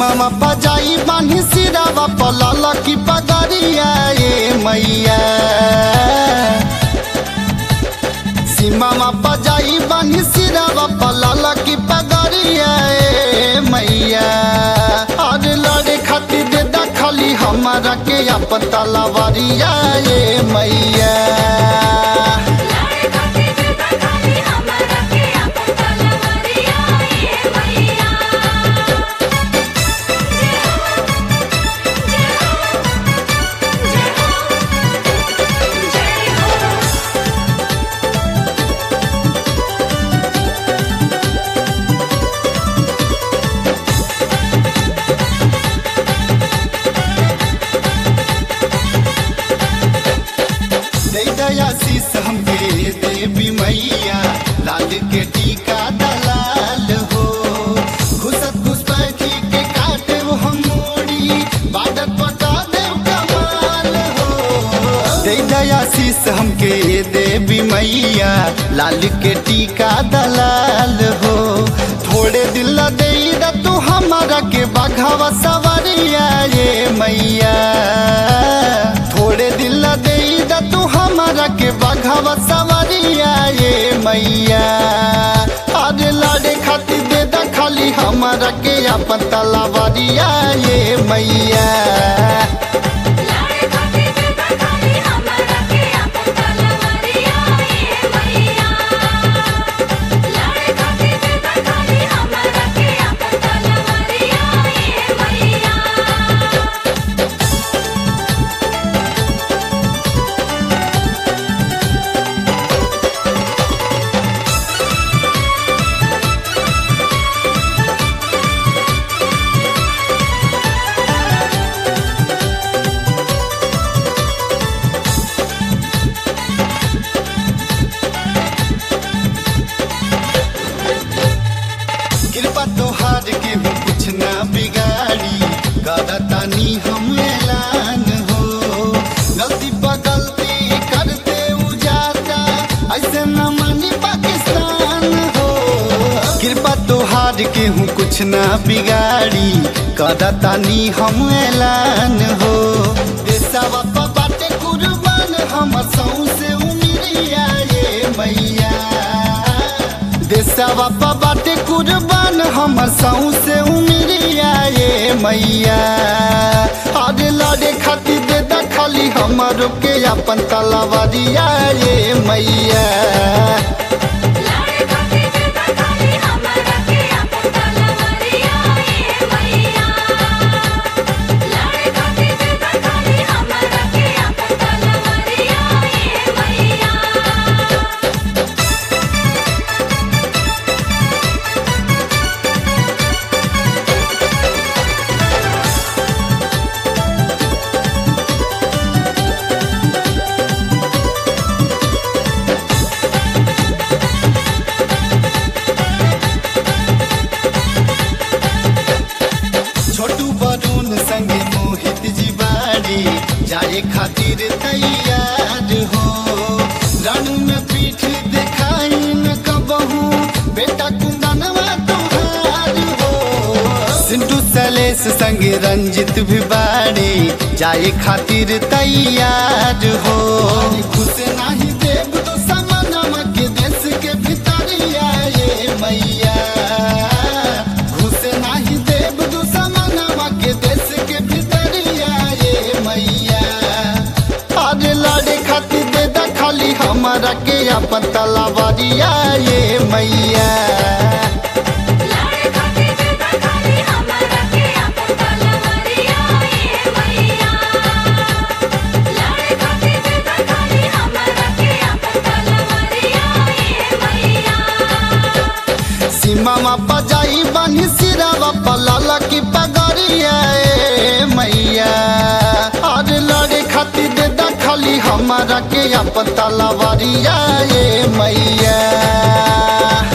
सीमावा पजाई बानी सिरावा पलाला की पगड़िया ये मैया सीमावा पजाई बानी सिरावा पलाला की पगड़िया ये मैया और लड़े खातिर दे दा खाली हमारा के अपन तलावारिया ये मैया लाड़े खाती देता खाली हमारा के अपन तलवारिया ये मैया जय हो जय हो जय हो दे दया शीस हमके देवी मैया लाल के टीका दलाल हो घुसत घुसपैठी के काटे वो हम मोड़ी बादत पटा देव कमाल हो दे दया शीस हमके देवी मैया लाल के टीका दलाल हो थोड़े दिल दे दा तू हमारा के बाघावा सवारिया ये मैया थोड़े दिल दे दा तू हमारा के बाघावा सवारिया ये मैया आज लाड़े खातिर दे दा खाली हमारा के अपन तलावारिया ये मैया लाड़े खाती देता खाली हमारा के अपन तलवारिया ये मैया लाड़े खाती देता खाली हमारा के अपन तलवारिया ये मैया कृपा तोहार के हो कुछ ना बिगाड़ी करतानी हम ऐलान हो गलती पर गलती करते उजाता ऐसे न मानी पाकिस्तान हो कृपा तोहार के हूँ कुछ ना बिगाड़ी करतानी हम ऐलान हो देशवा पर बाटे कुर्बान हम सौसे उमिरिया ये मैया देशवा पर बाटे कुर्बान हमर सौ से उमिरिया ये मैया आज लड़े खातिर दे दा खाली हमरो के अपन तलवारिया ये मैया लाड़े खाती देता खाली हमारा के अपन तलवारिया ये मैया लाड़े खाती देता खाली हमारा के अपन तलवारिया ये मैया छोटू बरून संगे मोहित जीवारी जाए खातिर तैयार हो रणु में पीठ देखाई न कबहू बेटा कुंदनवा तुहार हो सिंटू सलेस संगे रंजित भी बाड़ी जाए खातिर तैयार हो खुश नहीं देव तो समनमा के देश के भितरिया ये मैया घुस नाही देव दुश्मनवा के देश के भितरिया ये मैया आज लड़े खातिर दे दा खाली हमारा के अपन तलावारिया ये मैया लाड़े खाती देता खाली हमारा के अपन तलवारिया ये मैया लाड़े खाती देता खाली हमारा के अपन तलवारिया ये मैया सीमा पजाई बानी सिरावा पलाला की पगड़िया ए मैया आज लड़े खातिर दे दा खाली हमारा के अपन तलावारिया ये मैया